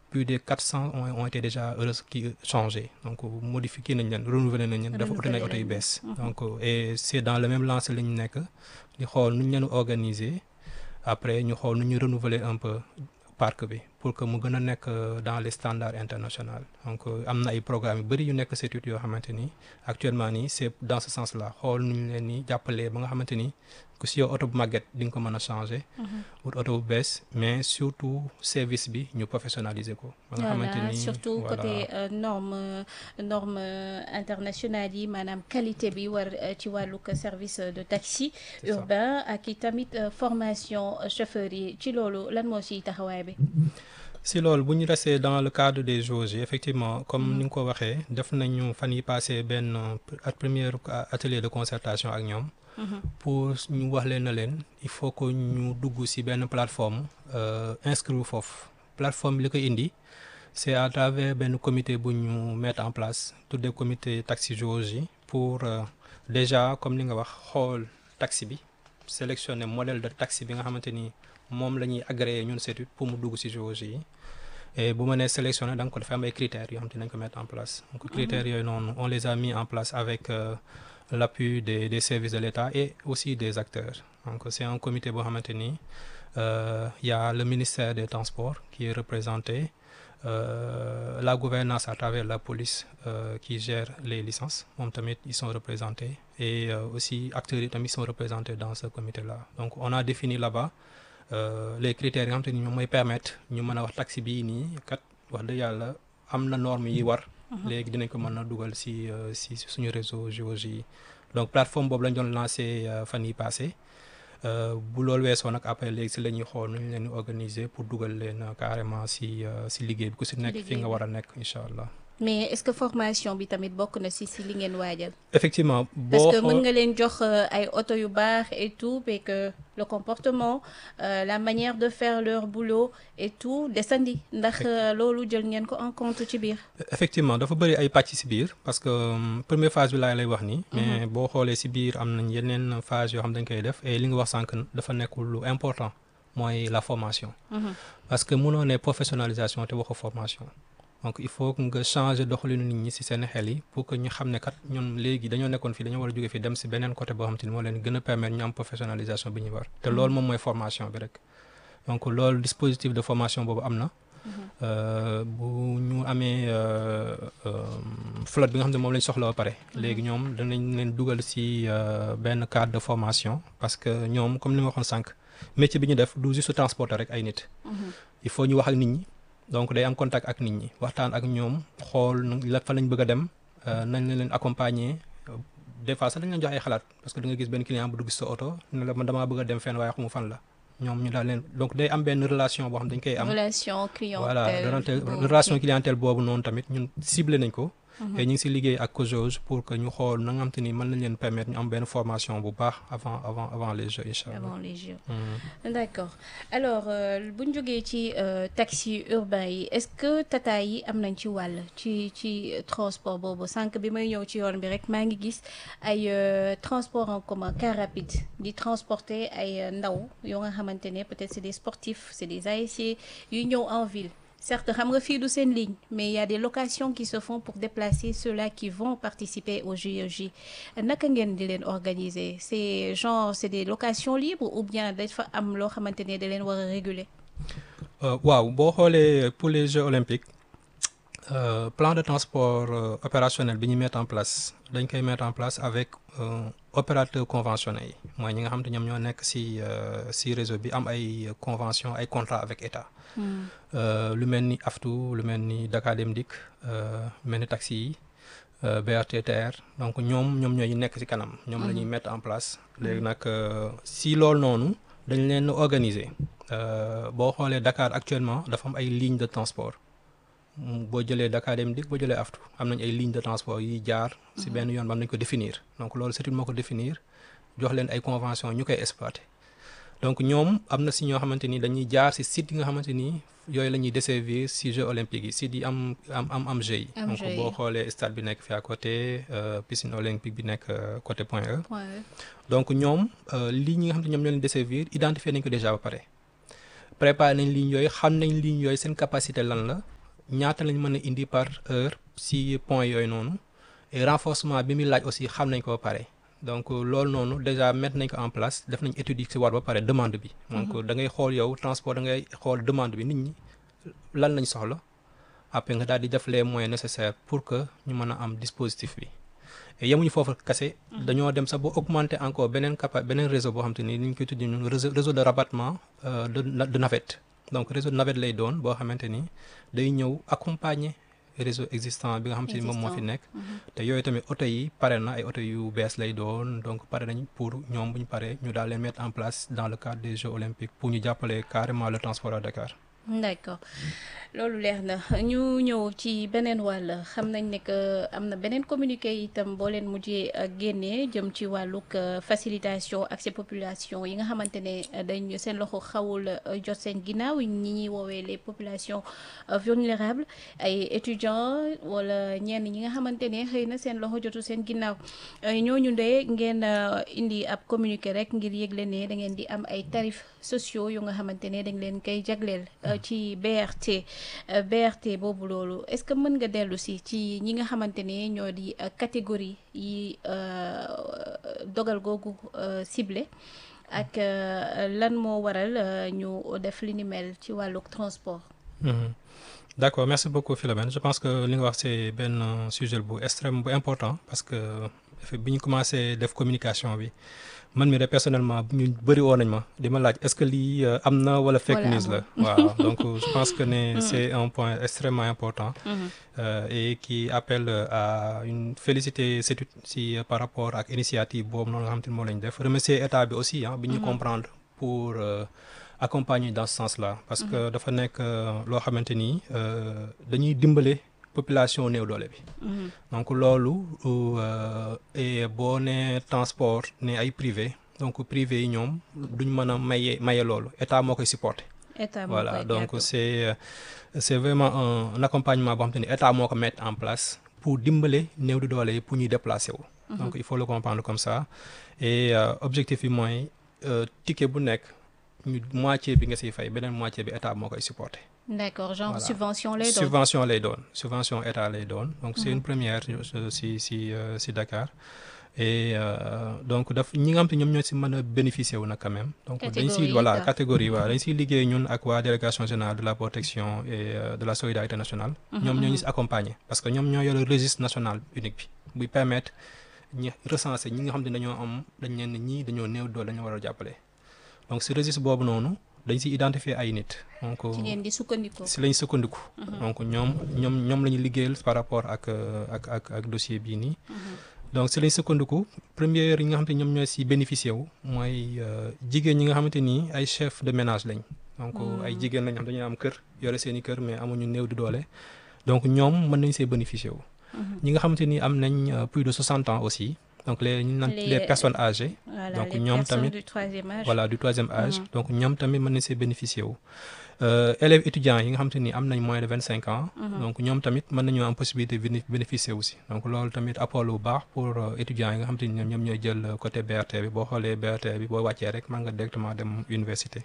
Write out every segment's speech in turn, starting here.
plus de 400 ont, ont été déjà heureux qui changés donc modifié nañ leen renouvelé nañ leen dafa uti nañ oto yu bees donc et c'est dans le même lancé la ñu nekk di xool nu ñu leen organiser après ñu xool nu ñu renouveler un peu parc bi pour que mu gën a nekk dans les standards internationaux donc am na ay programmes yu bëri yu nekk CETUD yoo xamante ni actuellement nii c'est dans ce sens là xool nu ñu leen ni jàppalee ba nga xamante ni ku si yow oto bu màgget di nga ko mën a changer. wut oto bu bees mais surtout service bi ñu professionnaliser ko. ba nga xamante ni surtout côté norme norme internationale yi maanaam qualité bi war ci wàllug service de taxi urbain ak i tamit formation chauffeur yi ci loolu lan moo siy taxawaay bi. si loolu bu ñu resté dans le cadre des jauges yi effectivement comme ni nga ko waxee def nañu fan yi passé benn première atelier de concertation ak ñoom. pour ñu wax leen na leen il faut que ñu dugg ci benn plateforme inscrire foofu plateforme bi li koy indi c'est à travers benn comité bu ñu mettre en place tuddee comité taxi jauge yi pour déjà comme li nga wax xool taxi bi sélectionner modèle de taxi bi nga xamante ni moom la ñuy agréé ñun CETUD pour mu dugg ci jauge yi et bu ma nee sélectionner da nga ko dafa am ay critères yoo xam te nañ ko mettre en place donc critères yooyu noonu on les a mis en place avec l'appui des des services de l'État et aussi des acteurs donc c'est un comité boo xamante ni il y a le ministère des Transports qui est représenté euh, la gouvernance à travers la police euh, qui gère les licences moom tamit ils sont représentés et euh, aussi acteurs yi tamit sont représentés dans ce comité-là donc on a défini là-bas les critères yi nga xamante ni ñoom mooy permettre ñu mën a wax taxi bii nii kat wax dëgg yàlla am na normes yi war léegi dinañ ko mën a dugal ci ci suñu réseau géologie yi donc plateforme boobu lañ doon lancé fan yi passé bu loolu weesoo nag après léegi ci la ñuy xool nu ñu leen di organiser pour dugal leen carrément ci ci liggéey bi ku ci nekk fi nga war a nekk incha allah. mais est-ce que formation bi tamit bokk na ci ci li ngeen waajal. effectivement boo parce que mën nga leen jox ay oto yu baax et tout mais que le comportement euh, la manière de faire leur boulot et tout desandi ndax loolu jël ngeen ko en compte ci biir. effectivement dafa bari ay pàcc ci biir parce que première phase bi laa lay wax nii. mais boo xoolee ci biir am nañ yeneen phase yoo xam dañ koy def et li nga wax sànq dafa nekkul lu important mooy la formation. parce que mënoo ne professionnalisation te waxu formation. donc il faut que nga changer doxalinu nit ñi ci seen xel yi pour que ñu xam ne kat ñun léegi dañoo nekkoon fii dañoo war a jóge fii dem ci beneen côté boo xam te ni moo leen gën a permettre ñu am professionnalisation bi ñu war te loolu moom mooy formation bi rek donc loolu dispositif de formation boobu am na bu ñu amee flotte bi nga xam ne moom lañ soxla ba pare léegi ñoom danañ leen dugal ci benn cadre de formation parce que ñoom comme li ma waxoon sànq métier bi ñu def du juste transporter rek ay nit il faut ñu wax ak nit ñi donc day am contact ak nit ñi waxtaan ak ñoom xool la fa lañ bëgg a dem nañ leen accompagner des fois sax dañ leen jox ay xalaat parce que da nga gis benn client bu dugg sa oto ne la man damaa bëgg a dem fenn waaye xamu fan la ñoom ñu daal leen donc day am benn relation boo xam dañ koy am. relation clientèle voilà relation clientèle boobu noonu tamit ñun ciblé nañ ko. et ñu ngi ci liggéey ak COJOJ pour que ñu xool na nga xam te ni mën nañ leen permettre ñu am benn formation bu baax avant avant avant les jeux incha allah. avant les jeux. d'accord alors bu ñu jógee ci taxi urbain yi est-ce que tata yi am nañ ci wàll ci ci transport boobu sànq bi may ñëw ci yoon bi rek maa ngi gis ay transport en commun car rapide di transporter ay ndaw yoo nga xamante ne peut-être c'est des sportifs c'est des ASC yu ñëw en ville. certes xam nga fii du seen ligne mais il y a des locations qui se font pour déplacer ceux-là qui vont participer au JOJ naka ngeen di leen organiser c'est genre c'est des locations libres ou bien dafa am loo xamante ne da leen war a réguler. waaw boo xoolee pour les Jeux olympiques euh, plan de transport euh, opérationnel bi ñu mettre en place dañ koy mettre en place avec euh, opérateur conventionné yi mooy ñi nga xam te ñoom ñoo nekk ci ci réseau bi am ay convention ay contrat avec État. lu mel ni AFTU lu mel ni Dakar Dem Dikk lu mel ni taxi yi BRT TER donc ñoom ñoom ñooy nekk ci kanam. ñoom la ñuy mettre en place. léegi nag si loolu noonu dañ leen organiser boo xoolee Dakar actuellement dafa am ay lignes de transport boo jëlee Dakar Dem Dikk boo jëlee AFTU am nañ ay lignes de transport yi jaar. ci benn yoon ba am nañ ko définir donc loolu c'est moo ko définir jox leen ay convention ñu koy exploiter. donc ñoom am na si ñoo xamante ni dañuy jaar si site yi nga xamante ni yooyu la ñuy desservir si Jeux olympiques yi site yi am am am am Jeux yi donc boo xoolee stade bi nekk fi à côté piscine olympique bi nekk côté Point E donc ñoom lii ñi nga xamante ñoom ñoo leen desservir identifier nañ ko déjà ba pare préparer nañ ligne yooyu xam nañ ligne yooyu seen capacité lan la ñaata lañ mën a indi par heure si point yooyu noonu et renforcement bi muy laaj aussi xam nañ ko ba pare donc loolu noonu déjà mettre nañ ko en place def nañ étude yi si war ba pare demande bi. donc da ngay xool yow transport da ngay xool demande bi nit ñi lan lañ soxla après nga daal di def les moyens nécessaires pour que ñu mën a am dispositif bi. yemuñu foofu kese dañoo dem sax ba augmenter encore beneen capa beneen réseau boo xam te ni ni ñu koy tuddee ñun réseau réseau de rabattement de de navette donc réseau de navette lay doon boo xamante ni day ñëw accompagner réseau existant bi nga xam te ni moom moo fi nekk. te yooyu tamit oto yi pare na ay oto yu bees lay doon donc pare nañ pour ñoom bu ñu paree ñu daal leen mettre en place dans le cadre des Jeux olympiques pour ñu jàppale carrément le transport à Dakar. d'accord loolu leer na ñu ñëw ci beneen wàll xam nañ ne que am na beneen communiqué itam boo leen mujjee génnee jëm ci wàllug facilitation accès population yi nga xamante ne dañ seen loxo xawul jot seen ginnaaw ñi ñuy woowee les populations vulnérables ay étudiants wala ñenn ñi nga xamante ne xëy na seen loxo jotu seen ginnaaw ñooñu de ngeen indi ab communiqué rek ngir yëgle ne da ngeen di am ay tarifs sociaux yu nga xamante ne dañ leen koy jagleel ci BRT BRT boobu loolu est-ce que mën nga dellu si ci ñi nga xamante ne ñoo di catégorie yi dogal googu ciblé ak lan moo waral ñu def li ni mel ci wàllu transport. d'accord merci beaucoup Philomène je pense que li nga wax c'est benn sujet bu extrême bu important parce que bi ñu commencé def communication bi. man mi de personnellement ñu bëri woon nañ ma di ma laaj est-ce que lii am na wala fake news la waaw donc je pense que ne c'est un point extrêmement important et qui appelle à une féliciter CETUD si par rapport ak initiative boobu noonu nga xam te ne moo lañ def remercier état bi aussi ah bi ñu comprendre pour accompagner dans ce sens-là parce que dafa nekk loo xamante ni dañuy dimbale population néew doole bi donc loolu et boo nee transport ne ay privé donc privé yi ñoom duñ mën a maye maye loolu état moo koy supporter voilà donc c'est c'est vraiment un accompagnement boo xam te ni état moo ko mettre en place pour dimbale néew di doole yi pour ñuy déplacer wu donc il faut le comprendre comme ça et objectif bi mooy ticket bu nekk ñu moitié bi nga siy fay beneen moitié bi état moo koy supporter d'accord genre voilà. subvention lay doon subvention lay doon subvention état lay doon donc c'est une première si si si Dakar et euh, donc daf ñi nga xam te ñoom ñoo si mën a bénéficier wu nag quand même donc dañ si voilà catégorie waaw dañ siy liggéey ñun ak waa délégation générale de la protection et euh, de la solidarité nationale ñoom ñoo ñu si accompagner parce que ñoom ñoo yore registre national unique bi buy permettre ñi recenser ñi nga xam te dañoo am dañ leen ñii dañoo néew doole dañoo war a jàppale donc si registre boobu noonu dañ si identifier ay nit donc ci ngeen di sukkandiku si lañ sukkandiku donc ñoom ñoom ñoom la ñu liggéeyal par rapport ak ak ak ak dossier bii nii donc si lañ sukkandiku première yi nga xamante ñoom ñooy si bénéficier wu mooy jigéen ñi nga xamante ni ay chef de ménage lañ donc ay jigéen lañ xam dañuy am kër yore seen i kër mais amuñu néew di doole donc ñoom mën nañ see bénéficier wu ñi nga xamante ni am nañ plus de 60 ans aussi donc les ñu naan les personnes âgées donc ñoom tamit voilà du troisième âge donc ñoom tamit mën nañ see bénéficier wu élèves étudiants yi nga xamante ni am nañ moins de vingt cinq ans donc ñoom tamit mën nañoo am possibilité bénéficier aussi donc loolu tamit apport lu baax pour étudiants yi nga xamante ni ñoom ñooy jël côté BRT bi boo xoolee BRT bi boo wàccee rek mën nga directement dem université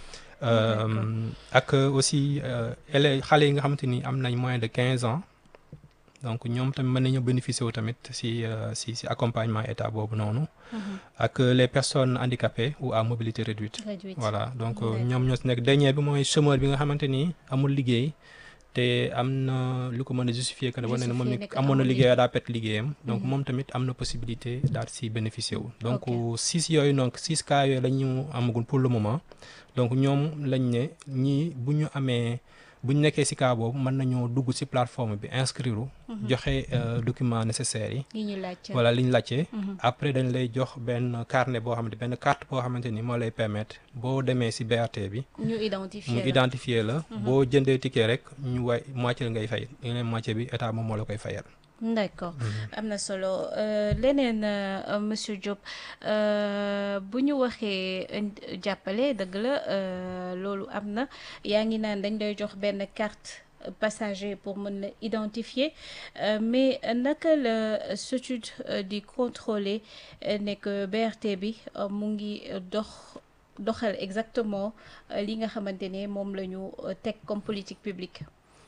ak aussi élèves xale yi nga xamante ni am nañ moins de quinze ans donc ñoom tamit mën nañu bénéficier wu tamit si si si accompagnement état boobu noonu. ak les personnes handicapées ou à mobilité réduite. voilà donc ñoom ñoo si nekk dernier bi mooy chômeur bi nga xamante ni amul liggéey te am na lu ko mën a justifier que ne wane na moom it amoon na liggéey daa pet liggéeyam. donc moom tamit am na possibilité daal si bénéficier wu. donc six yooyu donc six cas yooyu la ñu amagul pour le moment donc ñoom lañ ne ñii bu ñu amee. bu ñu nekkee ci cas boobu mën nañoo dugg ci plateforme bi inscrire joxe documents nécessaires yi. yi ñu laajte voilà li ñu laajte. après dañ lay jox benn carnet boo xamante benn carte boo xamante ni moo lay permettre boo demee ci BRT bi. ñu identifier mu identifier la. boo jëndee ticket rek ñu way moitié ngay fay yeneen moitié bi état moom moo la koy fayal. d'accord am na solo leneen monsieur Diop bu ñu waxee jàppale dëgg la loolu am na yaa ngi naan dañ lay jox benn carte passager pour mën la identifier mais naka la SETUD di contrôler ne que BRT bi mu ngi dox doxal exactement li nga xamante ne moom la ñu teg comme politique publique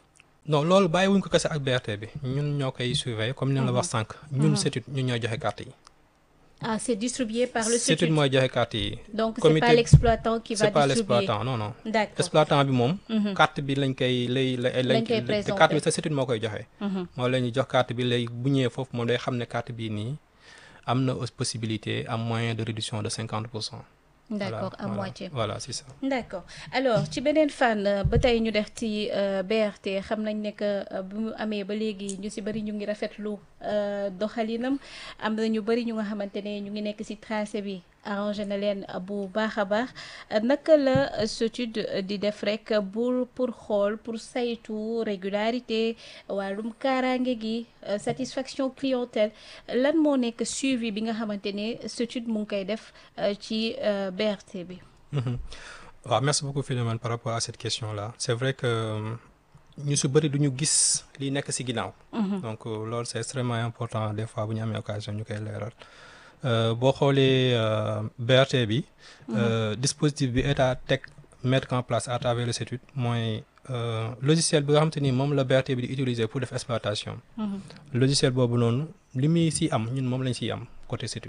non loolu bàyyiwuñ ko kese ak BRT bi ñun ñoo koy surveiller comme ni la wax sànq. ñun CETUD ñun ñooy joxe carte yi. ah c'est distribué par le CETUD CETUD mooy joxe carte yi. donc c'est comité- pas l'exploitant qui va c'est pas distribuer l'exploitant non non. d'accord exploitant bi moom. carte bi lañ koy lay lay Lañ koy te présenter. carte bi sa CETUD moo koy joxe. Mhm. moo la ñuy jox carte bi lay bu ñëwee foofu moom day xam ne carte bii nii am na aussi possibilité am moyen de réduction de cinquante pour cent. d'accord à voilà, moitié voilà c'est ça. d'accord alors ci beneen fànn ba tey ñu def ci euh, BRT xam nañ ne que euh, bu mu amee ba léegi ñu ci bari ñu ngi rafetlu euh, doxalinam am na ñu bari ñu nga xamante ne ñu ngi nekk ci tracé bi arrangé na leen bu baax a baax naka la CETUD di def rek pour pour xool pour saytu régularité wàllum kaaraange gi euh, satisfaction clientèle lan moo nekk suivi bi nga xamante ne CETUD mu ngi koy def euh, ci euh, BRT bi. Mhm. waaw merci beaucoup Philomène par rapport à cette question là c'est vrai que euh, ñu su bëri du ñu gis li nekk ci ginnaaw. donc euh, loolu c'est extrêmement important des fois bu ñu amee occasion ñu koy leeral. Euh, boo xoolee euh, BRT bi. euh, dispositif bi état teg mettre en place à travers le CETUD mooy euh, logiciel bi nga xamante ni moom la BRT bi di utiliser pour def exploitation. logiciel boobu noonu li muy ci am ñun moom lañ ciy am côté CETUD.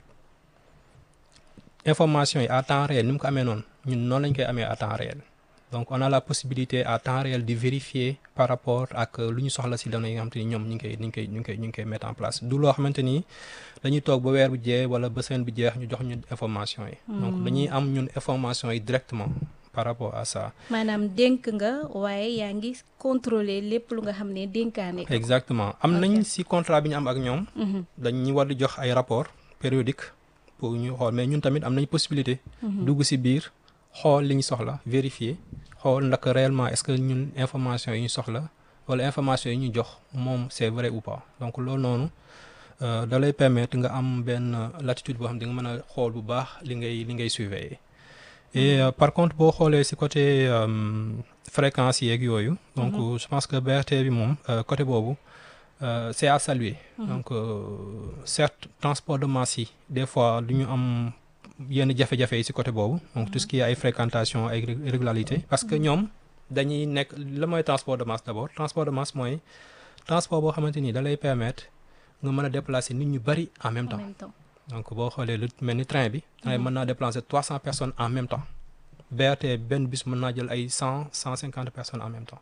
information yi à temps réel ni mu ko amee noonu ñun noonu lañ koy amee à temps réel donc on a la possibilité à temps réel de vérifier par rapport ak lu ñu soxla ci données yi nga xamante ni ñoom ñu ngi koy ñu ngi koy ñu ngi koy ñu ngi koy mettre en place du loo xamante ni dañuy toog ba weer bu jeex wala ba semaine bu jeex ñu jox ñu information yi. donc dañuy am ñun information yi directement par rapport à ça. maanaam dénk nga waaye yaa ngi contrôler lépp lu nga xam ne dénkaane ko. exactement am nañ Ok. ci contrat bi ñu am ak ñoom. Mhm. dañuy war di jox ay rapport périodique pour ñu xool mais ñun tamit am nañ possibilité dugg ci biir xool li ñu soxla vérifier xool ndax réellement est-ce que ñun information yi ñu soxla wala information yi ñu jox moom c'est vrai ou pas donc loolu noonu euh, da lay permettre nga am benn latitude boo xam di nga mën a xool bu baax li ngay li ngay surveiller et euh, par contre boo xoolee ci côté euh, fréquence yeeg yooyu donc euh, je pense que BRT bi moom euh, côté boobu euh, c'est à saluer donc euh, certes transport de masse yi des fois du ñu am yenn jafe-jafe yi ci côté boobu donc tout ce qui est ay fréquentation ay ré- régularité parce que ñoom dañuy nekk la mooy transport de masse d'abord transport de masse mooy transport boo xamante ni da lay permettre nga mën a déplacer nit ñu bari en même en temps même temps. donc boo xoolee lu mel ni train bi train bi mën naa déplacer trois cents personnes en même temps BRT benn bus mën naa jël ay cent cent cinquante personnes en même temps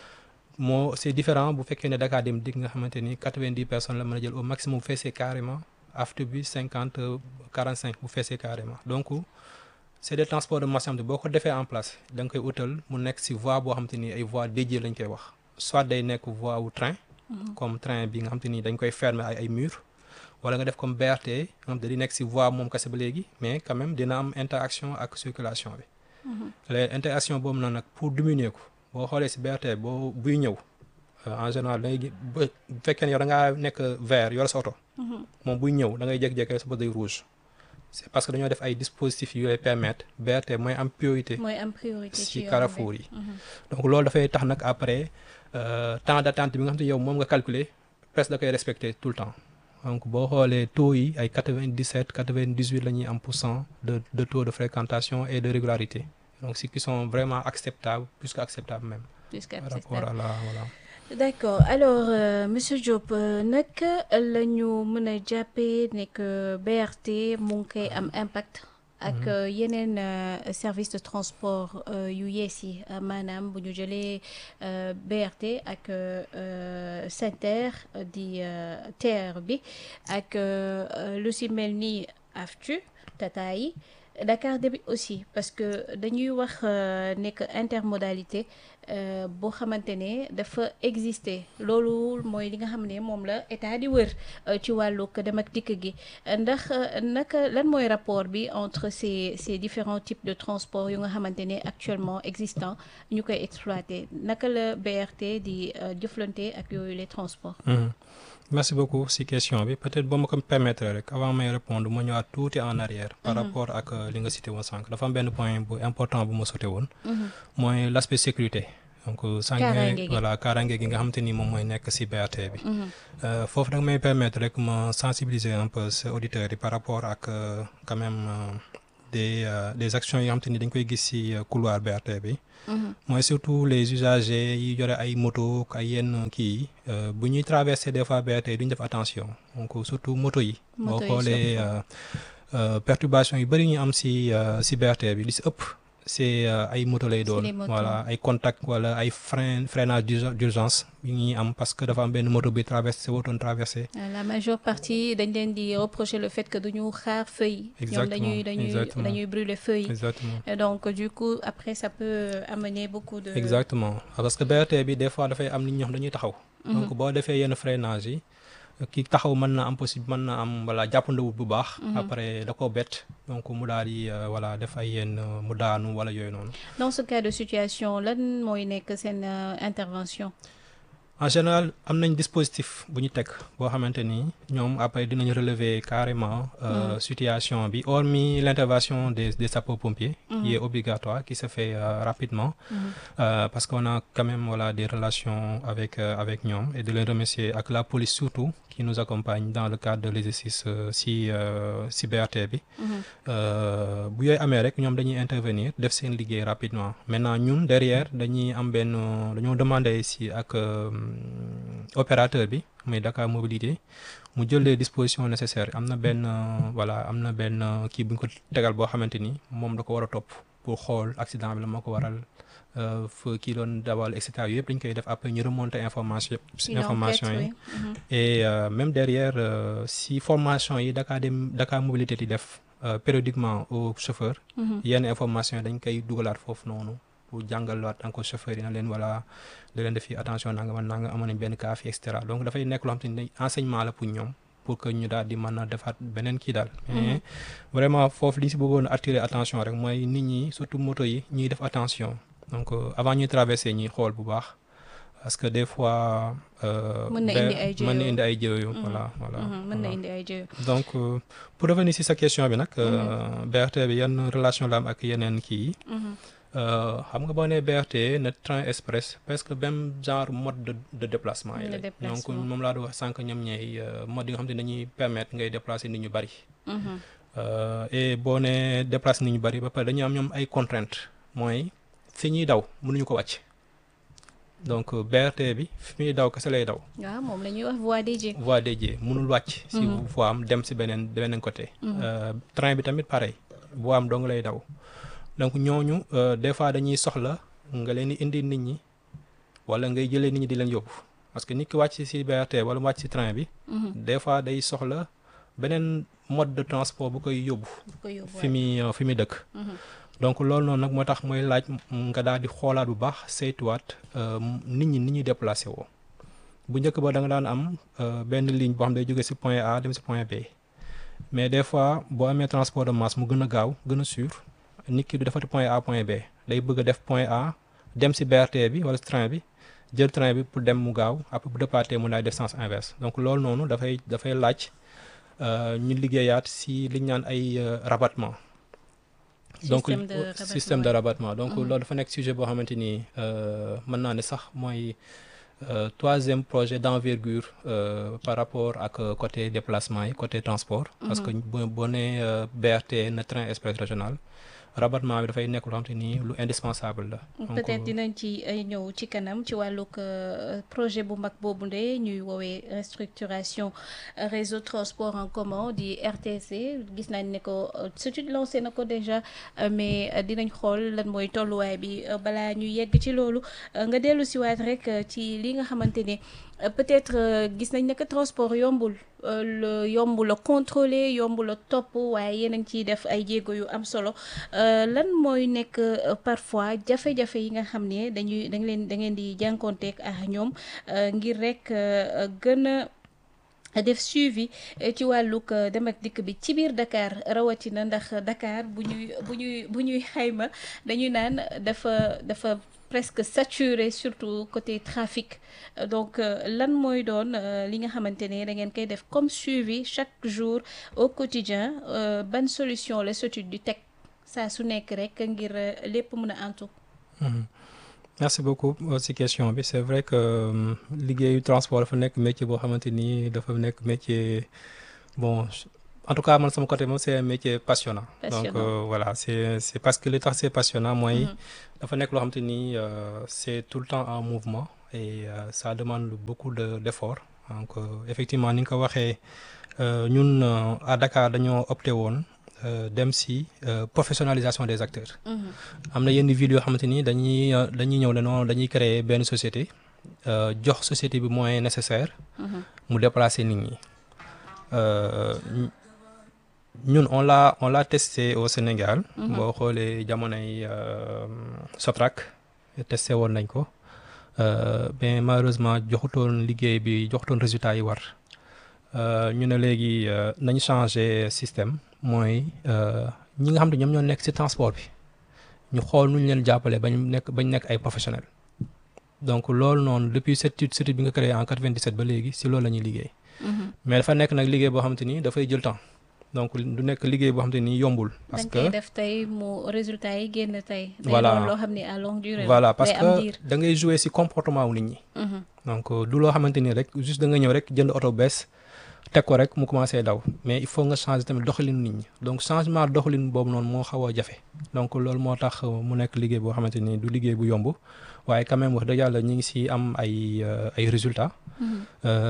moo c'est différent bu fekkee ne Dakar Dem Dikk nga xamante ni quatre-vingt-dix personnes la mën a jël au maximum bu feesee carrément after bi cinquante quarante cinq bu feesee carrément donc c'est des transports de masse yoo xam ne boo ko defee en place da nga koy utal mu nekk ci voie boo xamante ni ay voies dédiées lañ koy wax soit day nekk voie wu train comme train bi nga xamante ni dañ koy fermer ay ay murs wala nga def comme BRT nga xam te di nekk ci voie moom kese ba léegi mais quand même dina am interaction ak circulation bi les interaction boobu noonu nag pour diminuer ko boo xoolee ci BRT boo buy ñëw euh, en général da ngay gi- ba bu fekkee ne yow da ngaa nekk vert yor sa oto moom buy ñëw da ngay jékki-jékki sa bët day rouge c'est parce que dañoo def ay dispositifs yu lay permettre BRT mooy am priorité mooy am priorité ci ci yoon carrefour bi. yi donc loolu dafay tax nag après euh, temps d'attente bi nga xam te yow moom nga calculer presque da koy respecter tout le temps donc boo xoolee taux yi ay quatre-vingt-dix-sept quatre-vingt-dix-huit la ñuy am pour cent de de taux de fréquentation et de régularité donc ce qui sont vraiment acceptables plus qu'acceptables même Jusqu'à par ce rapport stade. à la voilà d'accord alors euh, monsieur Diop euh, naka la ñu mën a jàppee ne que BRT mu ngi koy am impact ak euh, yeneen euh, service de transport euh, yu yees yi euh, maanaam bu ñu jëlee euh, BRT ak euh, euh, SENTER euh, di euh, TER bi ak euh, euh, lu si mel ni AFTU Tata yi Dakar Dem aussi parce que dañuy wax euh, nekk intermodalité euh, boo xamante ne dafa exister loolu mooy li nga xam ne moom la état di wër euh, ci wàllug dem ak dikk gi ndax euh, naka lan mooy rapport bi entre ces ces différents types de transport yu nga xamante ne actuellement existant ñu koy exploiter naka la BRT di euh, jëflante ak yooyu les transports. Mhm. merci beaucoup si question bi peut-être boo ma ko permettre rek avant may répondre ma ñëwaat tuuti en arrière par rapport ak euh, li nga cité woon sànq dafa am benn point bu important bu ma sauté woon mooy l'aspect sécurité donc euh, sànq Kaaraange gi. voilà kaaraange gi nga xamante ni moom mooy nekk si BRT bi Euh, foofu nag may permettre rek ma sensibiliser un peu ces auditeurs yi par rapport ak euh, quand même euh, des euh, des actions yoo xam te ni dañ koy gis ci euh, couloir BRT bi. mooy surtout les usagers yi yore ay moto ak ay yenn kii yi euh, bu ñuy traverser des fois BRT duñ def attention donc surtout moto yi. boo Moto yi xoolee surtout. euh, euh, perturbation yu bëri ñu am ci euh, ci BRT bi li ci ëpp c'est euh, ay moto lay doon. les motos. voilà ay contact wala ay frein freinage d'urgen- d'urgence yi ñuy am parce que dafa am benn moto bi traversé waroon traversé. Euh, la majeure partie dañ leen di reprocher le fait que duñu xaar feuille ñoom Exactement, dañuy dañuy exactement. dañuy brûler feuille exactement. Et donc du coup après ça peut amener beaucoup de exactement parce que BRT bi des fois dafay am nit ñoo xam dañuy taxaw. donc boo defee yenn freinage yi ki taxaw mën na am possible mën na am voilà jàppandawut bu baax. après da koo bett donc mu daal di euh, voilà def ay yenn euh, mu daanu wala yooyu noonu. dans ce cas de situation lan mooy nekk seen euh, intervention en général am nañ dispositif bu ñu teg boo xamante ni ñoom après dinañ relever carrément euh, situation bi hormis l'intervention des des sapeurs-pompiers qui est obligatoire qui se fait euh, rapidement euh, parce qu'on a quand même voilà des relations avec euh, avec ñoom et de les remercier ak la police surtout qui nous accompagne dans le cadre de l'exercice euh, si euh, si BRT bi Euh, bu yooyu amee rek ñoom dañuy intervenir def seen liggéey rapidement maintenant ñun derrière dañuy am benn dañoo demander si ak euh, opérateur bi muy Dakar Mobilité mu jël les dispositions nécessaires am na benn euh, voilà am na benn euh, kii bu ñu ko tegal boo xamante ni moom da ko war a topp pour xool accident bi la moo ko waral euh, fa kii doon dawal et cetera yëpp dañ koy def après ñu remonter information Une information enquête, yi oui. Mhm. et euh, même derrière euh, si formation yi Dakar dem Dakar Mobilité di def euh, périodiquement aux chauffeurs Mhm. yenn information yi dañ koy dugalaat foofu noonu pour jàngalaat encore chauffeurs yi na leen voilà da leen def fi attention nanga man nanga amoon nañ benn cas fi et cetera donc dafay nekk loo xam te ni enseignement la pour ñoom pour que ñu daal di mën a defaat beneen kii daal mais vraiment foofu li si bëggoon a attirer attention rek mooy nit ñi surtout moto yi ñuy def attention donc euh, avant ñuy traverser ñuy xool bu baax parce que des fois euh, Mën na ben- indi ay mën na jéego. indi ay jéego voilà voilà Mhm. mën na voilà. indi ay jéego donc euh, pour revenir si sa question bi nag euh, BRT bi yan relation la am ak yeneen kii yi Mhm. Euh, xam nga boo nee BRT ne train express presque même genre mode de de déplacement yi De la donc déplacement. moom laa doon wax sànq ñoom ñooy mode yi nga xam ne dañuy permettre ngay déplacer nit ñu bari Mhm. Euh, et boo nee déplacer nit ñu bari ba pare dañuy am ñoom ay contraintes mooy fi ñuy daw mënuñu ko wàcc donc euh, BRT bi fi muy daw kese lay daw waaw moom la ñuy wax voie dédiée voie dédiée mënul wàcc si voie am dem si beneen beneen côté Euh, train bi tamit pareil voie am dong lay daw donc ñooñu euh, des fois dañuy soxla nga leen di indi nit ñi wala ngay jëlee nit ñi di leen yóbbu parce que nit ki wàcc si BRT wala mu wàcc si train bi des fois day soxla beneen mode de transport bu koy yóbbu bu ko yóbbu fi muy euh, fi muy dëkk donc loolu noonu nag moo tax mooy laaj m- nga daal di xoolaat bu baax saytuwaat euh, nit ñi ni ñuy déplacé woo bu njëkk ba da nga daan am euh, benn ligne boo xam ne day jóge ci point A dem ci point B mais des fois boo amee transport de masse mu gën a gaaw gën a sûr nit ki du defati point A point B day bëgg a def point A dem ci BRT bi wala ci train bi jël train bi pour dem mu gaaw après bu départ mu daal def sens inverse donc loolu noonu dafay dafay laaj euh, ñu liggéeyaat ci li ñu naan ay euh, rabattement donc Système de euh, rabattement, système de ouais. rabattement donc loolu dafa nekk sujet boo xamante ni euh, mën naa ne sax mooy euh, troisième projet d'envergure euh, par rapport ak euh, côté déplacement yi côté transport parce que boo boo nee euh, BRT na train express régional rabattement bi dafay nekk loo xamante ni lu indispensable la donc peut-être dinañ ci ay ñëw ci kanam ci wàllug euh, projet bu mag boobu nde ñuy woowee restructuration euh, réseau transport en commun di RTC gis nañ ne ko euh, surtout lancé na ko déjà euh, mais euh, dinañ xool lan mooy tolluwaay bi euh, balaa ñu yegg ci loolu euh, nga dellu siwaat rek euh, ci li nga xamante ne euh, peut-être euh, gis nañ ne que transport yombul euh, le yomb la contrôler yomb la topp waaye yéen a ngi ciy def ay jéego yu am solo euh, lan mooy nekk euh, parfois jafe-jafe yi nga xam ne dañuy da leen da ngeen di jànkonteeg ak ñoom euh, ngir rek euh, gën a def suivi eh, ci wàllug euh, dem ak dikk bi ci biir Dakar rawatina ndax Dakar bu ñuy bu ñuy bu ñuy xayma dañuy naan dafa dafa presque saturé surtout côté trafic Euh, donc euh, lan mooy doon euh, li nga xamante ne da ngeen koy def comme suivi chaque jour au quotidien euh, ban solution la SOTUD di teg saa su nekk rek ngir euh, lépp mën a antu Mhm. merci beaucoup euh, ci question bi c'est vrai que euh, liggéeyu transport dafa nekk métier boo xamante ni dafa nekk métier bon en tout cas man sama côté moom c'est un métier passionnant. Passionnant. donc euh, voilà c'est c'est parce que li tax c'est passionnant mooy. dafa nekk loo xam te ni euh, c'est tout le temps en mouvement et euh, ça demande beaucoup de d'effort donc euh, effectivement ni nga ko waxee euh, ñun euh, à Dakar dañoo opté woon euh, dem si euh, professionnalisation des acteurs. Mhm. am na yenn villes yoo xamante ni dañuy euh, dañuy ñëw ne non dañuy créer benn société euh, jox société bi moyens nécessaires Mhm. mu déplacer nit ñi Euh, ñu- ñun on l'a on l'a testé au Sénégal. boo xoolee jamonoy euh, Sotrac testé woon nañ ko euh, mais malheureusement joxutoon liggéey bi joxutoon résultat yi war Euh, ñu ne léegi euh, nañ changer système mooy euh, ñi nga xam ne ñoom ñoo nekk ci transport bi ñu xool nu ñu leen jàppale bañ nekk bañ nekk ay professionnels donc loolu noonu depuis cette étude bi nga créé en 97 ba léegi ci loolu la ñuy liggéey. Mhm. mais dafa nekk nag liggéey boo xamante ni dafay jël temps donc du nekk liggéey boo xamante ni yombul. parce dañ que koy def tey mu résultat yi génn tey. day Voilà. doon loo xam ne à longue durée. la. voilà parce day am que diir. da ngay jouer ci comportement wu nit ñi. Mhm. donc euh, du loo xamante ni rek juste da nga ñëw rek jënd oto bees teg ko rek mu commencé daw mais il faut nga changer tamit doxalinu nit ñi donc changement doxalin boobu noonu moo xaw a jafe donc loolu moo tax euh, mu nekk liggéey boo xamante ni du liggéey bu yomb waaye quand même wax dëgg yàlla ñu ngi ci am ay euh, ay résultats. Mhm.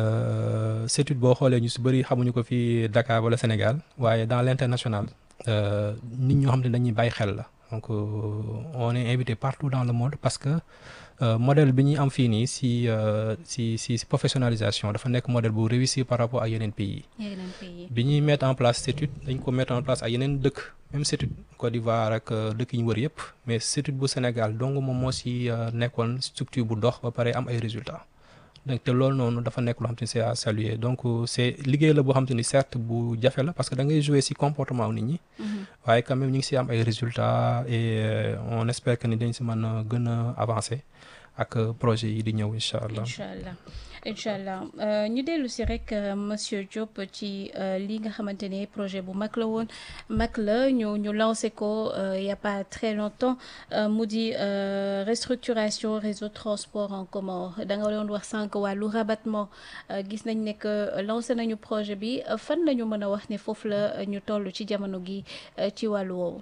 Euh, cette étude boo xoolee ñu ci bëri xamuñu ko fii Dakar wala Sénégal waaye dans l'international euh, nit ñoo xam ne dañuy bàyyi xel la donc euh, on est invité partout dans le monde parce que euh, modèle bi ñuy am fii nii ci euh, ci ci ci professionnalisation dafa nekk modèle bu réussir par rapport ak yeneen pays yi yeneen pays. bi ñuy mettre en place cette étude dañ ko mettre en place ak yeneen dëkk même cette étude Côte d'Ivoire ak euh, dëkk yi ñu wër yëpp mais cette étude bu Sénégal donc moom moo ci euh, nekkoon structure bu dox ba pare am ay résultats donc te loolu noonu dafa nekk loo xam te ni c'est à saluer donc euh, c'est liggéey la boo xam te ni certes bu jafe la parce que da ngay jouer ci comportement wu nit ñi Mhm. waaye quand même ñu ngi ci am ay résultats et euh, on espère que ni dañ ci mën a gën a avancer ak euh, projet yi di ñëw incha allah. incha allah incha allah Euh, ñu dellu si rek euh, monsieur Diop ci euh, li nga xamante ne projet bu mag la woon mag la ñu ñu lancé ko euh, il y a pas très longtemps euh, mu di euh, restructuration réseau transport en commun da nga doon wax sànq wàllu rabattement euh, gis nañ ne que lancé nañu projet bi euh, fan la ñu mën a wax ne foofu la euh, ñu toll ci jamono gi euh, ci wàllu woowu.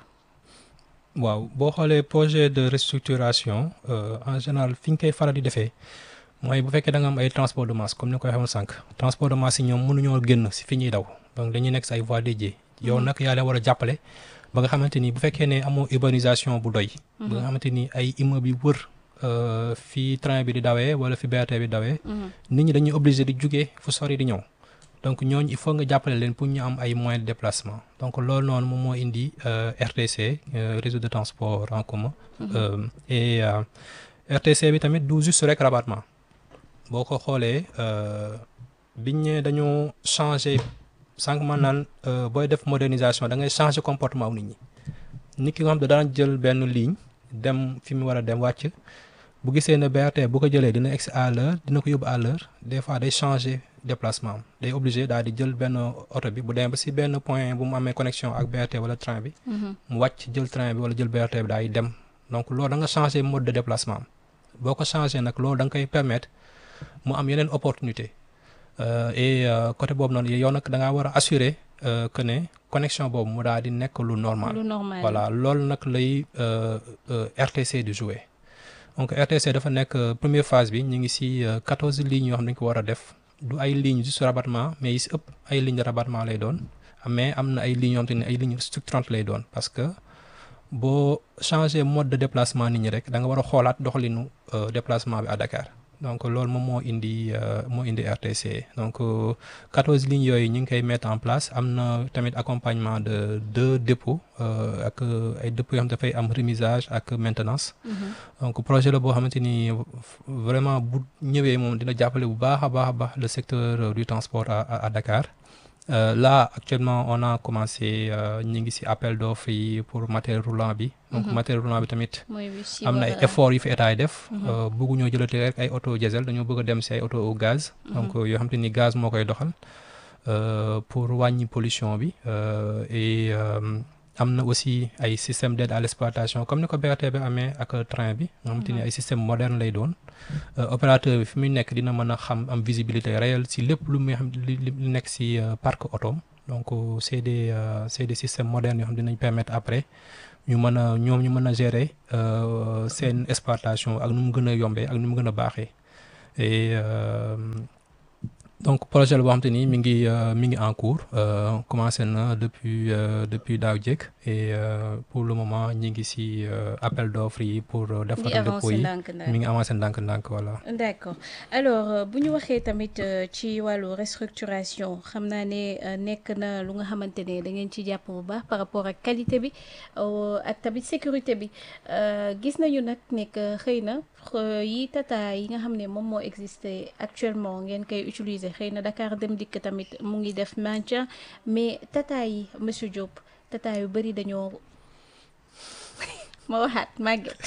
waaw boo xoolee projet de restructuration euh, en général fi ñu koy faral di defee mooy bu fekkee da nga am ay transport de masse comme ni ko waxee sànq transport de masse yi ñoom mënuñoo génn si fi ñuy daw donc dañuy nekk si ay voies dédiées yow nag yaa leen war a jàppale ba nga xamante ni bu fekkee ne amoo urbanisation bu doy. ba nga xamante ni ay immeubles yu wër euh, fi train bi di dawee wala fi BRT bi dawee. Mhm. nit ñi dañuy obligé di jugee fu sori di ñëw donc ñooñu il faut nga jàppale leen pour ñu am ay moyens de déplacement donc loolu noonu moom moo indi euh, RTC euh, réseau de transport en commun. Euh, et euh, RTC bi tamit du juste rek rabattement boo ko xoolee euh, biñ ne dañoo changer sànq man naan euh, booy def modernisation da ngay changer comportement wu nit ñi nit ki nga xam ne daan jël benn ligne dem fi mu war a dem wàcc. bu gisee ne BRT bu ko jëlee dina egsi à l'heure dina ko yóbbu à l'heure des fois day changer déplacement am day obligé daal di jël benn oto bi bu demee ba ci benn point bu mu amee connexion ak BRT wala train bi Mhm. mu wàcc jël train bi wala jël BRT bi daal di dem donc loolu da nga changer mode de déplacement am boo ko changer nag loolu da nga koy permettre mu am yeneen opportunité Euh, et euh, côté boobu noonu yow nag da ngaa war a assurer euh, que ne connexion boobu mu daal di nekk lu normal lu normal. voilà loolu nag lay euh, euh, RTC di jouer donc RTC dafa nekk euh, première phase bi ñu ngi ci quatorze lignes yoo xam ne dañu ko war a def du ay lignes juste rabattement mais yi ci ëpp ay lignes de rabattement lay doon mais am na ay lignes yoo xam te ne ay lignes structurantes lay doon parce que boo changer mode de déplacement nit ñi rek da nga war a xoolaat doxalinu euh, déplacement bi à Dakar donc loolu moom moo indi euh, moo indi RTC donc quatorze lignes yooyu ñu ngi koy mettre en place am na tamit accompagnement de deux dépôts euh, ak euh, ay dépôts yoo xam dafay am remisage ak maintenance Mhm. donc projet la boo xamante ni vraiment bu ñëwee moom dina jàppale bu baax a baax a baax le secteur euh, du transport à, à, à Dakar Euh, là actuellement on a commencé euh, ñu ngi ci appel d'offres yi pour matériel roulant bi donc Mhm. matériel roulant bi tamit mooy bi si am na ay war a- efforts yu fi état yi def Mhm. euh, bëgguñoo jëlati rek ay auto diesel dañoo bëgg a dem ci ay auto au gaz donc yoo xam te ni gaz moo koy doxal euh, pour wàññi pollution bi euh, et euh, am na aussi ay système d'aide à l'exploitation comme ni ko BRT bi amee ak train bi nga xamante ni ay système moderne lay doon Euh, opérateur bi fi muy nekk dina mën a xam am visibilité réelle ci lépp lu muy xam li li li nekk ci euh, parc auto donc c'est des c'est des systèmes modernes yoo xam dinañ permettre après ñu mën a ñoom ñu mën a gérer seen exploitation ak nu mu gën a yombee ak nu mu gën a baaxee et donc projet la boo xam te ni mi ngi mi ngi en cours commencé na depuis depuis daaw jéeg et pour le moment ñi ngi ci appel d'offres yi pour defar dépôt yi mi ngi avancé ndànk-ndànk voilà d'accord alors bu ñu waxee tamit ci wàllu restructuration xam naa ne nekk na lu nga xamante ne da ngeen ci jàpp bu baax par rapport ak qualité bi ak tamit sécurité bi gis nañu nag nekk xëy na yi tata yi nga xam ne moom moo existé actuellement ngeen koy utiliser xëy na Dakar Dem Dikk tamit mu ngi def maintien mais tata yi monsieur Diop tata yu bari dañoo ma waxaat màgget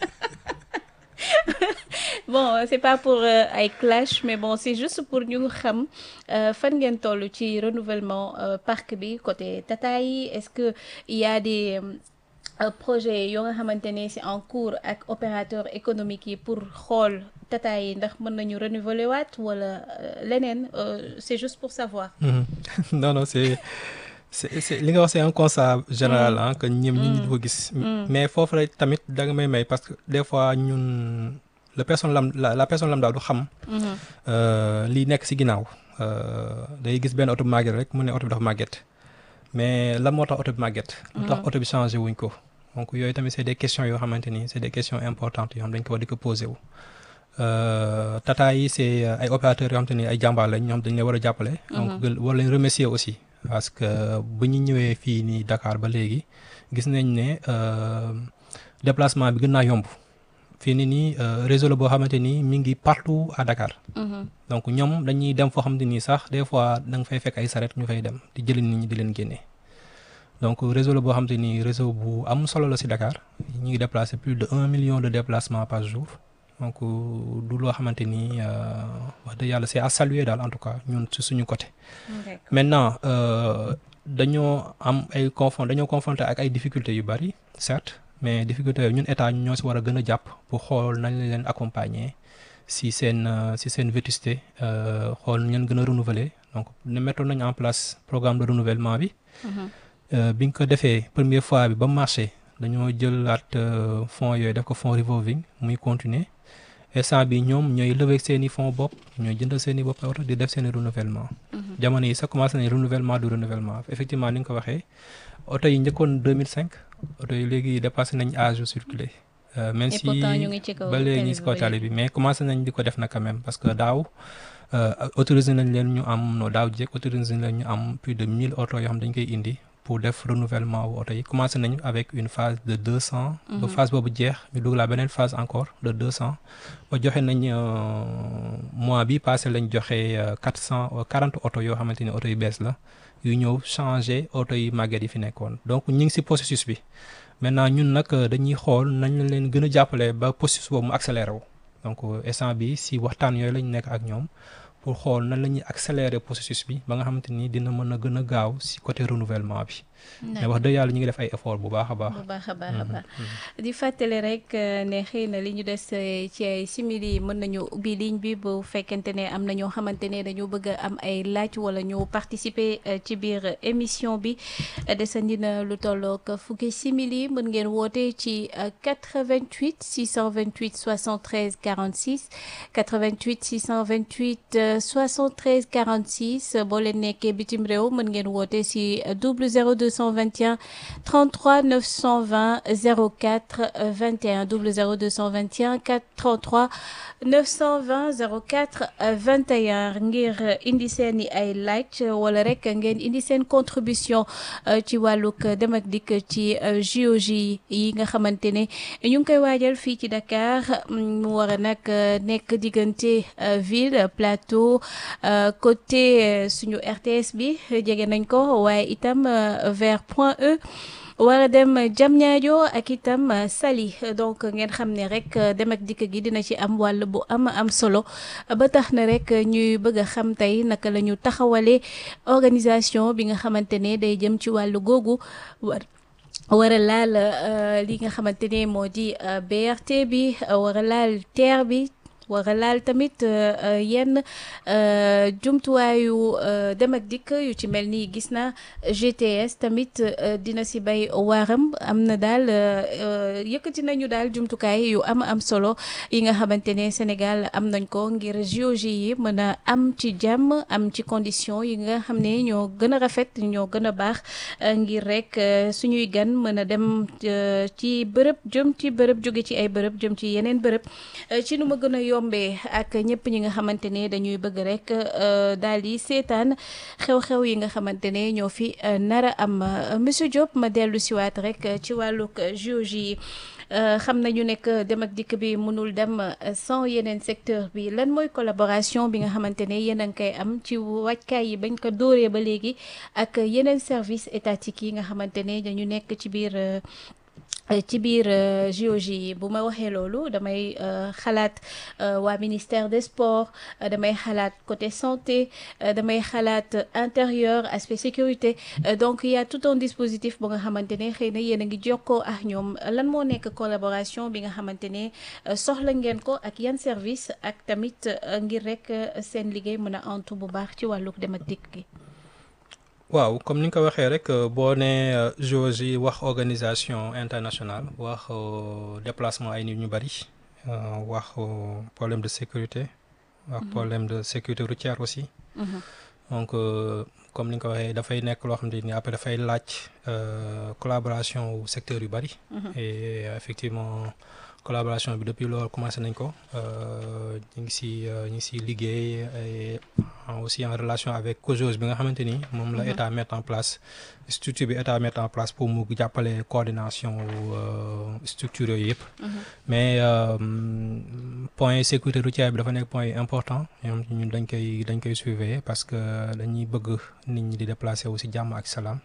bon c'est pas pour ay clash mais bon c'est juste pour ñu xam fan ngeen toll ci renouvellement parc bi côté tata yi est-ce que il y a des projet yoo nga xamante ne c'est en cours ak opérateur économique yi pour xool tata yi ndax mën nañu renouveler waat wala leneen c'est juste pour savoir. non non c'est c'est c'est li nga wax c'est un constat général ah que ñoom ñi ñu ko gis. mais foofu rek tamit da nga may may parce que des fois ñun la personne lam la la personne lam daal du xam. lii nekk ci ginnaaw. day gis benn oto bu màgget rek mu ne oto bi dafa màgget mais lan moo tax oto bi màgget. lu tax oto bi changé wuñ ko. donc yooyu tamit c'est des questions yoo xamante ni c'est des questions importantes yoo xam dañ ko war di ko poser wu. tata yi c'est ay opérateurs yoo xamante ni ay jàmbaar lañ ñoom dañ leen war a jàppale. donc war leen remercier aussi. parce que bu ñu ñëwee fii nii Dakar ba léegi gis nañ ne déplacement bi gën naa yomb fii ni nii réseau la boo xamante ni mi ngi partout à Dakar. donc ñoom dañuy dem foo xamante ni sax des fois da nga fay fekk ay saret ñu fay dem di jëli nit ñi di leen génne. donc réseau la boo xamante ni réseau bu am solo la ci Dakar ñu ngi déplacer plus de un million de déplacements par jour. donc du loo xamante ni wax dëgg yàlla c'est à saluer daal en tout cas ñun ci suñu côté. maintenant dañoo am ay confront dañoo confronté ak ay difficultés yu bari certes mais difficultés yooyu ñun état ñoo ci war a gën a jàpp pour xool nañ leen accompagner ci seen ci seen vétusté xool ñan gën a renouveler donc ne mettoon nañu en place programme de renouvellement bi. bi nga ko defee première fois bi ba marché dañoo jëlaat fonds yooyu def ko fonds revolving muy continuer. instant bi ñoom ñooy lever seen i fonds bopp ñooy jëndal seen i bopp oto di def seen i renouvellement jamono yi sax commencé nañ renouvellement du renouvellement effectivement ni nga ko waxee oto yi njëkkoon 2005 oto yi léegi dépassé nañ âge u circuler même si ba léegi ñu si kaw tali bi mais commencé nañ di ko def na quand même parce que daaw autorisé nañ leen ñu am no daaw jéeg autorisé nañ leen ñu am plus de 1000 oto yoo xam dañ koy indi pour def renouvellement wu oto yi commencé nañu avec une phase de deux cents ba phase boobu jeex ñu dugg la beneen phase encore de deux cents ba joxe nañ mois bi passé lañ joxe quatre cent quarante oto yoo xamante ni oto yu bees la yu ñëw changer oto yi màgget yi fi nekkoon donc ñu ngi ci processus bi maintenant ñun nag dañuy xool nañ la leen gën a jàppale ba processus boobu mu accéléré wu donc instant bi ci waxtaan yooyu lañ nekk ak ñoom pour xool nan la ñuy accélérer processus bi ba nga xamante ni dina mën a gën a gaaw ci côté renouvellement bi. mais wax dëgg yàlla ñu ngi def ay effort bu baax a baax. bu baax a baax a baax di fàttali rek ne xëy na li ñu des ci ay simili mën nañu ubbi ligne bi bu fekkente ne am na ñoo xamante ne dañoo bëgg a am ay laaj wala ñu participer ci biir émission bi desandi na lu tollook fukki simili mën ngeen woote ci 88 628 73 46 88 628 73 46 boo leen nekkee bitim réew mën ngeen woote ci double 0221 33 920 04 21 double 0221 4 33 920 04 21 ngir indi seen i ay laaj wala rek ngeen indi seen contribution ci wàllug dem ak dikk ci JOJ yi nga xamante ne ñu ngi koy waajal fii ci Dakar mu war a nag nekk diggante ville plateau côté suñu RTS bi jege nañ ko waaye itam vers Point E war a dem Diamniadio ak itam Saly donc ngeen xam ne rek dem ak dikk gi dina ci am wàll bu am am solo ba tax na rek ñuy bëgg a xam tey naka la ñu taxawalee organisation bi nga xamante ne day jëm ci wàllu googu war war a laal li nga xamante ne moo di BRT bi war a laal TER bi war a laal tamit yenn jumtuwaayu dem ak dikk yu ci mel ni gis na GTS tamit dina si bay waaram am na daal yëkkati nañu daal jumtukaay yu am am solo yi nga xamante ne Sénégal am nañ ko ngir JOJ yi mën a am ci jàmm am ci condition yi nga xam ne ñoo gën a rafet ñoo gën a baax ngir rek suñuy gan mën a dem ci bërëb jëm ci bërëb jóge ci ay bërëb jëm ci yeneen bërëb ci nu ma gën a yombee ak ñëpp ñi nga xamante ne dañuy bëgg rek daal di seetaan xew-xew yi nga xamante ne ñoo fi nara am monsieur Diop ma dellu siwaat rek ci wàllug JOJ yi xam nañu nekk dem ak dikk bi mënul dem sans yeneen secteur bi lan mooy collaboration bi nga xamante ne yéen a ngi koy am ci wàccaay yi bañ ko dóoree ba léegi ak yeneen service étatique yi nga xamante ne dañu nekk ci biir ci biir JOJ yi bu ma waxee loolu damay xalaat waa ministère des sports damay xalaat côté santé damay xalaat intérieur aspect sécurité donc il y a tout un dispositif bu nga xamante ne xëy na yéen a ngi jokkoo ak ñoom lan moo nekk collaboration bi nga xamante ne soxla ngeen ko ak yan service ak tamit ngir rek seen liggéey mën a antu bu baax ci wàlluk dem ak dikk gi waaw comme ni nga ko waxee rek boo nee JOJ yi wax organisation internationale wax déplacement ay nit ñu bari wax problème de sécurité wax problème de sécurité routière aussi donc comme ni nga ko waxee dafay nekk loo xam ne ni après dafay laaj collaboration wu secteur yu bari et effectivement collaboration bi depuis loolu commencé nañ ko ñu ngi si ñu ngi si liggéey et aussi en relation avec COJOS bi nga xamante ni moom la état mettre en place structure bi état mettre en place pour mu jàppale coordination structure yooyu yëpp mais point sécurité routière bi dafa nekk point important ñoom ñun dañ koy dañ koy surveiller parce que dañuy bëgg nit ñi di déplacer wu si jàmm ak salaam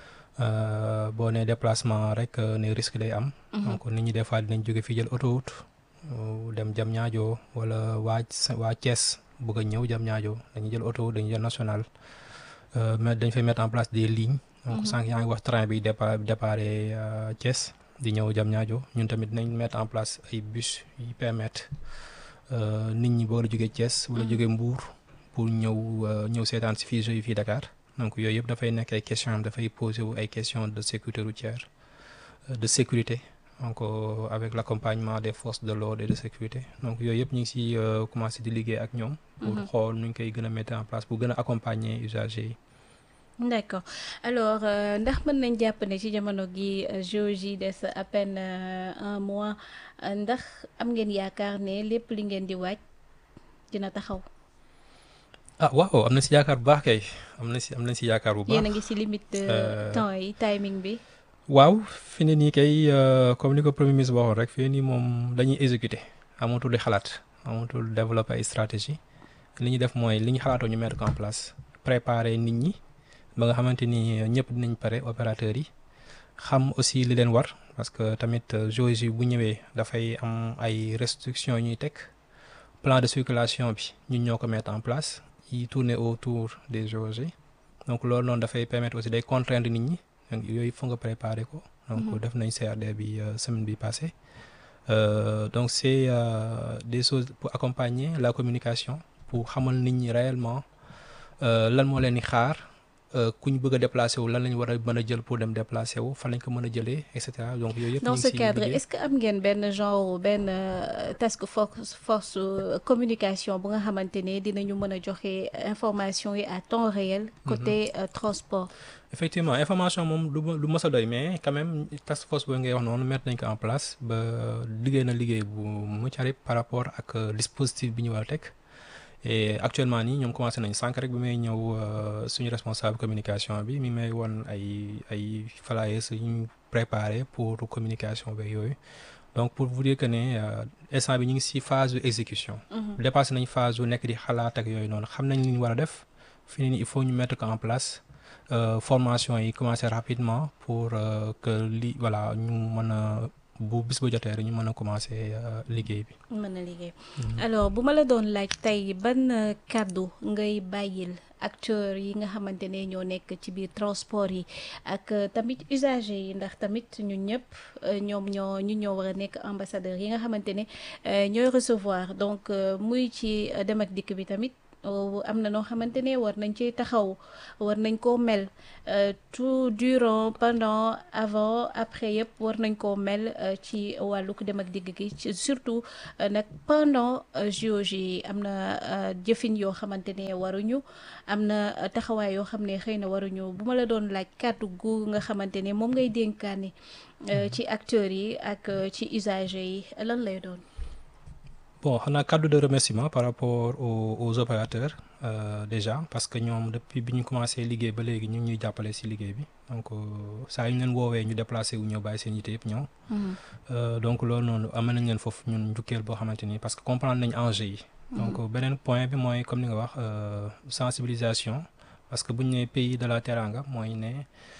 boo nee déplacement rek ne risque day am. donc nit ñi des fois dinañ jóge fii jël autoroute dem jam ñaajo wala waa waa Thiès bëgg a ñëw jam ñaajo dañuy jël autoroute dañuy jël national mais dañ fay mettre en place des lignes. donc sànq yaa ngi wax train bi départ départ Thiès di ñëw jam ñaajo ñun tamit dinañ mettre en place ay bus yi permettre nit ñi boo la jógee Thiès wala jógee Mbour pour ñëw ñëw seetaan si fii jeux fii Dakar. donc yooyu yëpp dafay nekk ay questions dafay poser wu ay questions de sécurité routière de sécurité donc avec l'accompagnement des forces de l'ordre et de sécurité donc yooyu yëpp ñu ngi si commencé di liggéey ak ñoom. pour xool nu ñu koy gën a mettre en place pour gën a accompagner usagers yi. d'accord alors ndax mën nañ jàpp ne ci jamono gi JOJ des à peine un mois ndax am ngeen yaakaar ne lépp li ngeen di waaj dina taxaw. ah waaw am na si yaakaar bu baax kay am na si am na si yaakaar bu baax yéen a ngi si limite de temps yi timing bi. waaw fi ne nii kay comme ni ko premier ministre waxoon rek fi ne nii moom dañuy exécuter amatul di xalaat amatul développer ay stratégie li ñu def mooy li ñu xalaatoo ñu mettre ko en place préparer nit ñi ba nga xamante ni ñëpp dinañ pare opérateurs yi xam aussi li leen war parce que tamit JOJ bu ñëwee dafay am ay restrictions ñuy teg plan de circulation bi ñun ñoo ko mettre en place. yi tourner autour des JOJ donc loolu noonu dafay permettre aussi day contraindre nit ñi donc yooyu foog nga préparer ko. donc def nañ CRD bi semaine bi passée donc c'est des choses pour accompagner la communication pour xamal nit ñi réellement lan moo leen di xaar ku ñu bëgg a déplacer wu lan lañ war a mën a jël pour dem déplacer wu fan lañ ko mën a jëlee et cetera donc yooyu yëpp. dans ce cadre est-ce que am ngeen benn genre benn task force force communication bu nga xamante ne dinañu mën a joxe information yi à temps réel. côté transport. effectivement information moom du du mës a doy mais quand même task force boobu ngay wax noonu mettre nañ ko en place ba liggéey na liggéey bu mucc ayib par rapport ak dispositif bi ñu war a teg. et actuellement nii ñoom commencé nañ sànq rek bi may ñëw suñu responsable communication bi mi may won ay ay flyers yu ñu préparé pour communication beeg yooyu donc pour vous dire que ne instant bi ñu ngi ci phase de exécution. dépassé nañ phase yu nekk di xalaat ak yooyu noonu xam nañ li ñu war a def fi nii il faut ñu mettre ko en place formation yi commencé rapidement pour que li voilà ñu mën a bu bis ba jotee rek ñu mën a commencer liggéey bi. mën na liggéey alors bu ma la doon laaj tey ban kàddu ngay bàyyil acteurs yi nga xamante ne ñoo nekk ci biir transport yi ak tamit usagers yi ndax tamit ñun ñëpp ñoom ñoo ñu ñoo war a nekk ambassadeurs yi nga xamante ne ñooy recevoir donc muy ci dem ak dikk bi tamit am na noo xamante ne war nañ ci taxaw war nañ koo mel tout durant pendant avant après yëpp war nañ koo mel ci wàllug dem ak digg gi surtout nag pendant JOJ yi am na jëfin yoo xamante ne waruñu am na taxawaay yoo xam ne xëy na waruñu bu ma la doon laaj kàddu gu nga xamante ne moom ngay dénkaane ci acteurs yi ak ci usagers yi lan lay doon. bon xanaa kàddu de remerciement par rapport aux, aux opérateurs euh, déjà parce que ñoom depuis bi ñu commencé liggéey ba léegi ñu ngi ñuy jàppale ci liggéey bi donc saa yu ñu leen woowee ñu déplacé wu ñëw bàyyi seen yite yëpp ñëw. donc loolu noonu am nañ leen foofu ñun njukkeel boo xamante ni parce que comprendre nañ enjeu yi. donc beneen point bi mooy comme ni nga wax sensibilisation parce que bu ñu nee pays de la teranga mooy ne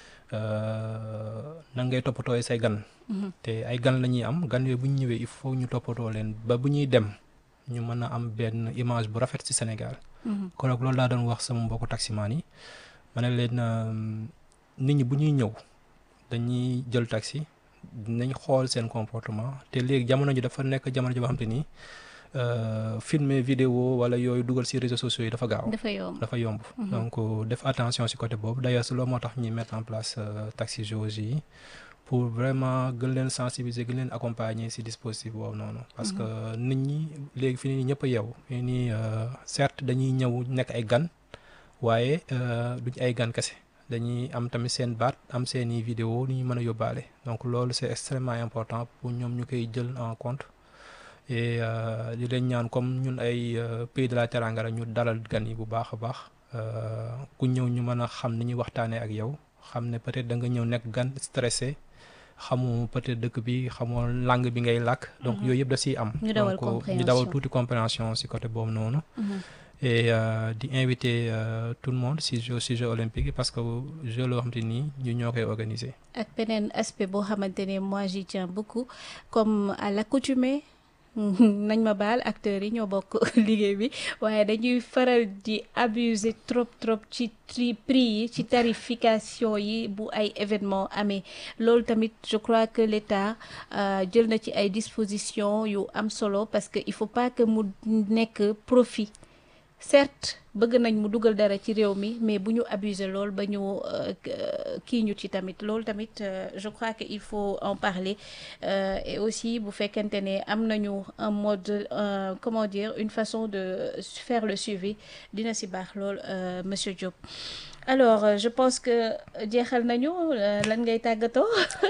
nan ngay toppatooy say gan. te ay gan la ñuy am gan yooyu bu ñu ñëwee il faut ñu toppatoo leen ba bu ñuy dem ñu mën a am benn image bu rafet ci Sénégal. kon nag loolu laa doon wax sama mbokku taximaan yi ma ne leen nit ñi bu ñuy ñëw dañuy jël taxi dinañ xool seen comportement te léegi jamono ji dafa nekk jamono ji boo xam te ni filmer vidéo wala yooyu dugal ci réseaux sociaux yi dafa gaaw. dafa yomb dafa yomb. donc def attention ci côté boobu d'ailleurs si loolu moo tax ñuy mettre en place taxi JOJ yi pour vraiment gën leen sensibiliser gën leen accompagner ci dispositif boobu noonu. parce que nit ñi léegi fi nii ñëpp a yeewu. fii nii certes dañuy ñëw nekk ay gan waaye duñ ay gan kese dañuy am tamit seen baat am seeni vidéo ni ñu mën a yóbbaale donc loolu c'est extrêmement important pour ñoom ñu koy jël en compte. et di leen ñaan comme ñun ay pays de la teranga la ñu dalal gan yi bu baax a baax ku ñëw ñu mën a xam ni ñuy waxtaanee ak yow xam ne peut-être da nga ñëw nekk gan stressé xamu peut-être dëkk bi xamoo langue bi ngay làkk. donc yooyu yëpp da siy am. ñu dawal donc ñu dawal tuuti compréhension si côté boobu noonu. et di inviter tout le monde si jeux si jeux olympiques yi parce que jeux loo xamante ni ñu ñoo koy organiser. ak beneen aspect boo xamante ne moi j'y tiens beaucoup comme à l'accoutumée nañ ma baal acteurs yi ñoo bokk liggéey bi waaye dañuy faral di abuser trop trop ci tri prix yi ci tarification yi bu ay événement amee loolu tamit je crois que l'État jël na ci ay dispositions yu am solo parce que il faut pas que mu nekk profit certes bëgg nañ mu dugal dara ci réew mi mais bu ñu abuser lool ba ñu kii ñu ci tamit loolu tamit je crois que il faut en parler et aussi bu fekkente ne am nañu un mode comment dire une façon de faire le suivi dina ci baax lool monsieur Diop alors je pense que jeexal nañu lan ngay tàggatoo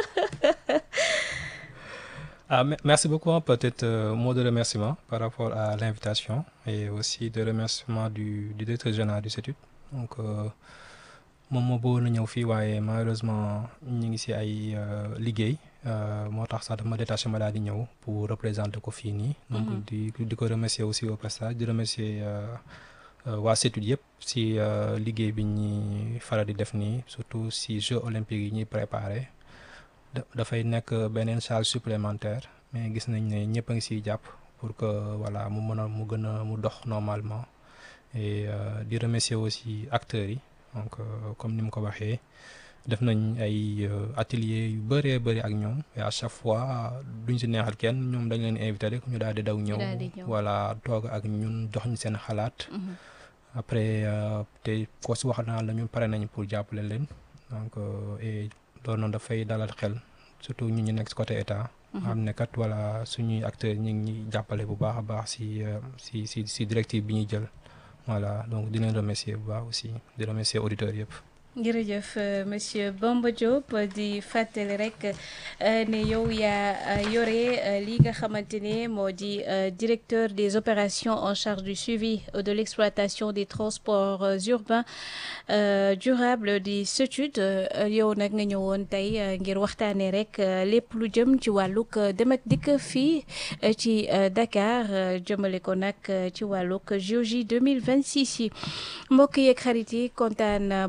Ah, merci beaucoup. Peut-être euh, mot de remerciement par rapport à l'invitation et aussi de remerciement du, du directeur général du CETUD. Donc, moom moo bëggoon a ñëw fii waaye malheureusement ñu ngi ci ay liggéey moo tax sax dama détaché ma daal di ñëw pour représenter ko fii nii. donc di di ko remercier aussi au passage di remercier waa CETUD yëpp ci liggéey bi ñuy faral di def nii surtout ci Jeux olympiques yi ñuy préparer. dafay nekk beneen charge supplémentaire mais gis nañ ne ñëpp a ngi siy jàpp pour que voilà mu mën a mu gën a mu dox normalement et di remercier aussi acteurs yi donc comme ni mu ko waxee def nañ ay ateliers yu bëree bëri ak ñoom et à chaque fois duñ si neexal kenn ñoom dañ leen invité rek ñu daal di daw ñëw voilà toog ak ñun jox ñu seen xalaat après te ko si wax naa la ñun pare nañ pour jàppale leen donc et loolu noonu dafay dalal xel surtout ñu ñu nekk ci côté état. xam ne kat voilà suñuy acteurs ñu ngi ñuy jàppale bu baax a baax ci ci ci ci directive bi ñuy jël voilà donc di leen remercier bu baax aussi di remercier auditeurs yëpp. jërëjëf monsieur Bamba Diop di fàttali rek ne yow yaa yore li nga xamante ne moo di directeur des opérations en charge du suivi de l'exploitation des transports urbains durables di CETUD yow nag nga ñëwoon tey ngir waxtaanee rek lépp lu jëm ci wàllug dem ak dikk fii ci Dakar jëmale ko nag ci wàllug JOJ 2026 yi mbokk yeeg xarit yi kontaan bu baax a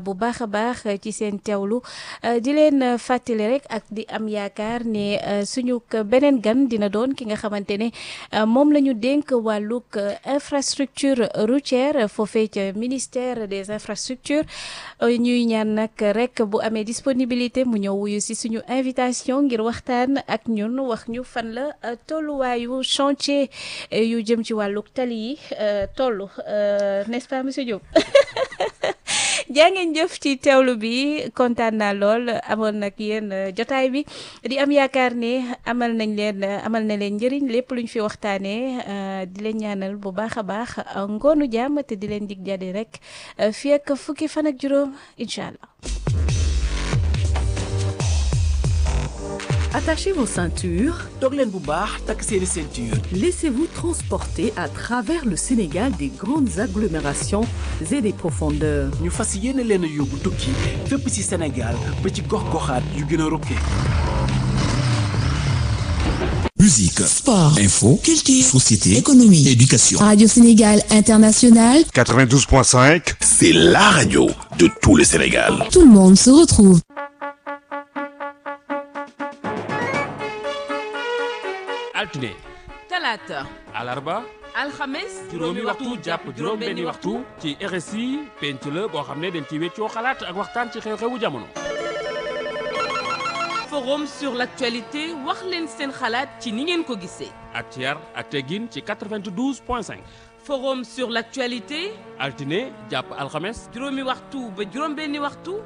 baax ci seen teewlu di leen fàttali rek ak di am yaakaar ne suñu beneen gan dina doon ki nga xamante ne moom la ñu dénk wàllug infrastructure routière foofee ca ministère des infrastructures ñuy ñaan nag rek bu amee disponibilité mu ñëw wuyu si suñu invitation ngir waxtaan ak ñun wax ñu fan la tolluwaayu chantier yu jëm ci wàllug tali yi toll n'est-ce pas monsieur Diop jaa ngeen jëf ci teewlu bi kontaan naa lool amoon nag yéen jotaay bi di am yaakaar ne amal nañ leen amal na leen njëriñ lépp luñ fi waxtaanee di leen ñaanal bu baax a baax ngoonu jàmm te di leen dig jadi rek fii ak fukki fan ak juróom incha allah. Attachez vos ceintures. toog leen bu baax takk seeni ceinture. Laissez-vous transporter à travers le Sénégal des grandes agglomérations et des profondeurs. ñu fas yéene leen a yóbbu tukki fépp ci Sénégal ba ci gox-goxaat yu gën a rokke. Musique, sport, info, culture, société, économie, éducation. Radio Sénégal International, 92.5, C'est la radio de tout le Sénégal. tout le monde se retrouve. altine talaata alarba alxames juróomi waxtu jàpp juróom benni waxtu ci RSI penc la boo xam ne dañ ci weccoo xalaat ak waxtaan ci xew-xewu jamono forum sur l'actualité wax leen seen xalaat ci ni ngeen ko gisee ak ci yar ak teggin ci 92 point 5 forum sur l'actualité altine jàpp alxames juróomi waxtu ba juróom benni waxtu